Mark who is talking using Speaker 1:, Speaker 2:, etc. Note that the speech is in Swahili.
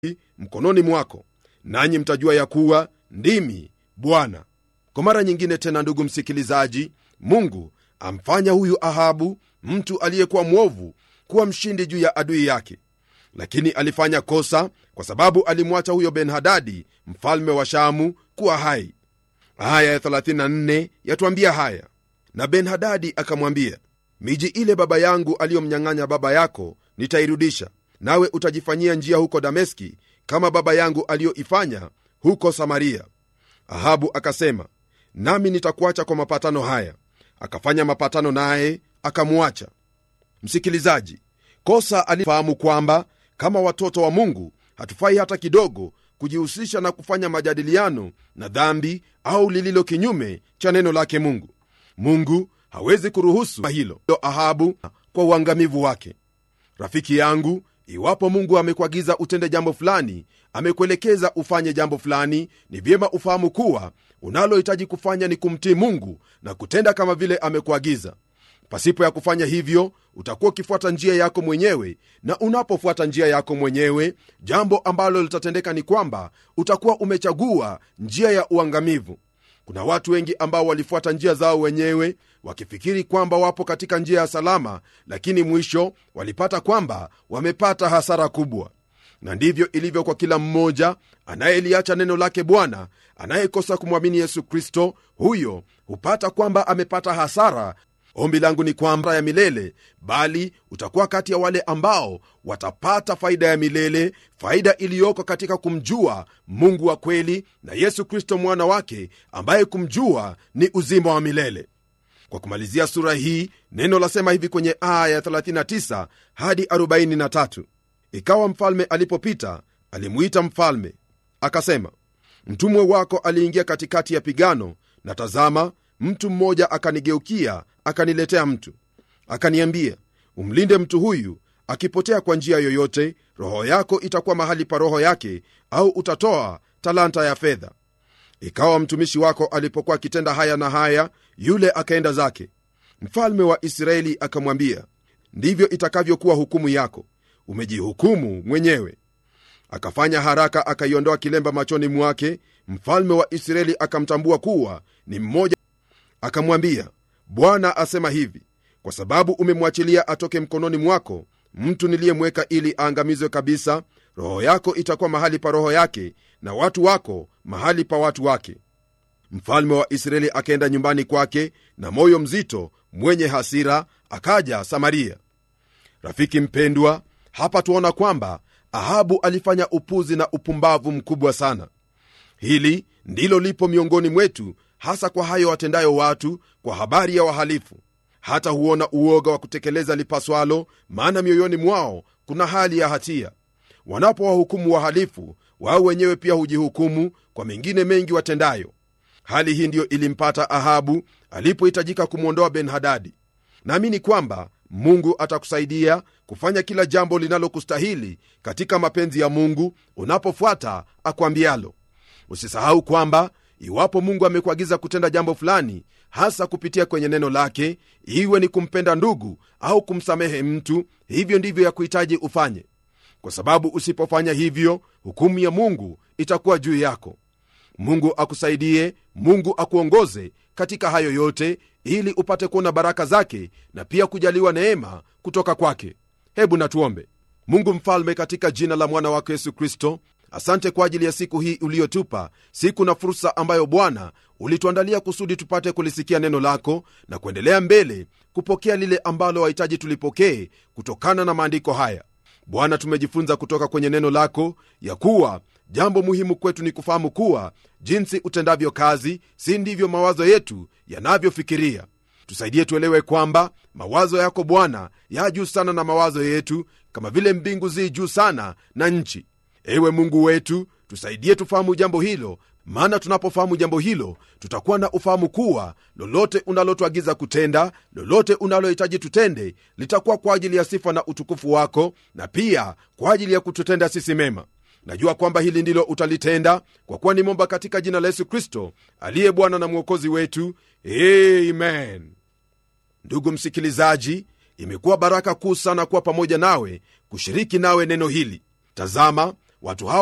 Speaker 1: mkononi mwako nanyi mtajua ya kuwa ndimi bwana kwa mara nyingine tena ndugu msikilizaji mungu amfanya huyu ahabu mtu aliyekuwa mwovu kuwa mshindi juu ya adui yake lakini alifanya kosa kwa sababu alimwacha huyo benhadadi mfalme wa shamu kuwa hai aya ya 34 yatwambia haya na benhadadi akamwambia miji ile baba yangu aliyomnyang'anya baba yako nitairudisha nawe utajifanyia njia huko dameski kama baba yangu aliyoifanya huko samaria ahabu akasema nami nitakuacha kwa mapatano haya akafanya mapatano naye akamwacha msikilizaji kosa alifahamu kwamba kama watoto wa mungu hatufai hata kidogo kujihusisha na kufanya majadiliano na dhambi au lililo kinyume cha neno lake mungu mungu hawezi kuruhusu hilo ahabu kwa uangamivu wake rafiki yangu iwapo mungu amekuagiza utende jambo fulani amekuelekeza ufanye jambo fulani ni vyema ufahamu kuwa unalohitaji kufanya ni kumtii mungu na kutenda kama vile amekuagiza pasipo ya kufanya hivyo utakuwa ukifuata njia yako mwenyewe na unapofuata njia yako mwenyewe jambo ambalo litatendeka ni kwamba utakuwa umechagua njia ya uangamivu kuna watu wengi ambao walifuata njia zao wenyewe wakifikiri kwamba wapo katika njia ya salama lakini mwisho walipata kwamba wamepata hasara kubwa na ndivyo ilivyo kwa kila mmoja anayeliacha neno lake bwana anayekosa kumwamini yesu kristo huyo hupata kwamba amepata hasara ombi langu ni kwamba ya milele bali utakuwa kati ya wale ambao watapata faida ya milele faida iliyoko katika kumjua mungu wa kweli na yesu kristo mwana wake ambaye kumjua ni uzima wa milele kwa kumalizia sura hii neno lasema hivi kwenye aya ya 39 hadi 43 ikawa mfalme alipopita alimuita mfalme akasema mtumwe wako aliingia katikati ya pigano na tazama mtu mmoja akanigeukia akaniletea mtu akaniambia umlinde mtu huyu akipotea kwa njia yoyote roho yako itakuwa mahali pa roho yake au utatoa talanta ya fedha ikawa mtumishi wako alipokuwa akitenda haya na haya yule akaenda zake mfalme wa israeli akamwambia ndivyo itakavyokuwa hukumu yako umejihukumu mwenyewe akafanya haraka akaiondoa kilemba machoni mwake mfalme wa israeli akamtambua kuwa ni mmoja akamwambia bwana asema hivi kwa sababu umemwachilia atoke mkononi mwako mtu niliyemweka ili aangamizwe kabisa roho yako itakuwa mahali pa roho yake na watu wako mahali pa watu wake mfalme wa israeli akaenda nyumbani kwake na moyo mzito mwenye hasira akaja samaria rafiki mpendwa hapa tuona kwamba ahabu alifanya upuzi na upumbavu mkubwa sana hili ndilo lipo miongoni mwetu hasa kwa hayo watendayo watu kwa habari ya wahalifu hata huona uoga wa kutekeleza lipaswalo maana mioyoni mwao kuna hali ya hatia wanapowahukumu wahalifu wao wenyewe pia hujihukumu kwa mengine mengi watendayo hali hii ndiyo ilimpata ahabu alipohitajika kumwondoa benhadadi naamini kwamba mungu atakusaidia kufanya kila jambo linalokustahili katika mapenzi ya mungu unapofuata akwambialo usisahau kwamba iwapo mungu amekuagiza kutenda jambo fulani hasa kupitia kwenye neno lake iwe ni kumpenda ndugu au kumsamehe mtu hivyo ndivyo ya kuhitaji ufanye kwa sababu usipofanya hivyo hukumu ya mungu itakuwa juu yako mungu akusaidie mungu akuongoze katika hayo yote ili upate kuona baraka zake na pia kujaliwa neema kutoka kwake hebu natuombe mungu mfalme katika jina la mwana wako yesu kristo asante kwa ajili ya siku hii uliyotupa siku na fursa ambayo bwana ulituandalia kusudi tupate kulisikia neno lako na kuendelea mbele kupokea lile ambalo wahitaji tulipokee kutokana na maandiko haya bwana tumejifunza kutoka kwenye neno lako ya kuwa jambo muhimu kwetu ni kufahamu kuwa jinsi utendavyo kazi si ndivyo mawazo yetu yanavyofikiria tusaidie tuelewe kwamba mawazo yako bwana ya juu sana na mawazo yetu kama vile mbingu zi juu sana na nchi ewe mungu wetu tusaidie tufahamu jambo hilo maana tunapofahamu jambo hilo tutakuwa na ufahamu kuwa lolote unalotuagiza kutenda lolote unalohitaji tutende litakuwa kwa ajili ya sifa na utukufu wako na pia kwa ajili ya kututenda sisi mema najua kwamba hili ndilo utalitenda kwa kuwa ni momba katika jina la yesu kristo aliye bwana na mwokozi wetu amen ndugu msikilizaji imekuwa baraka kuu sana kuwa pamoja nawe kushiriki nawe neno hili tazama watu hao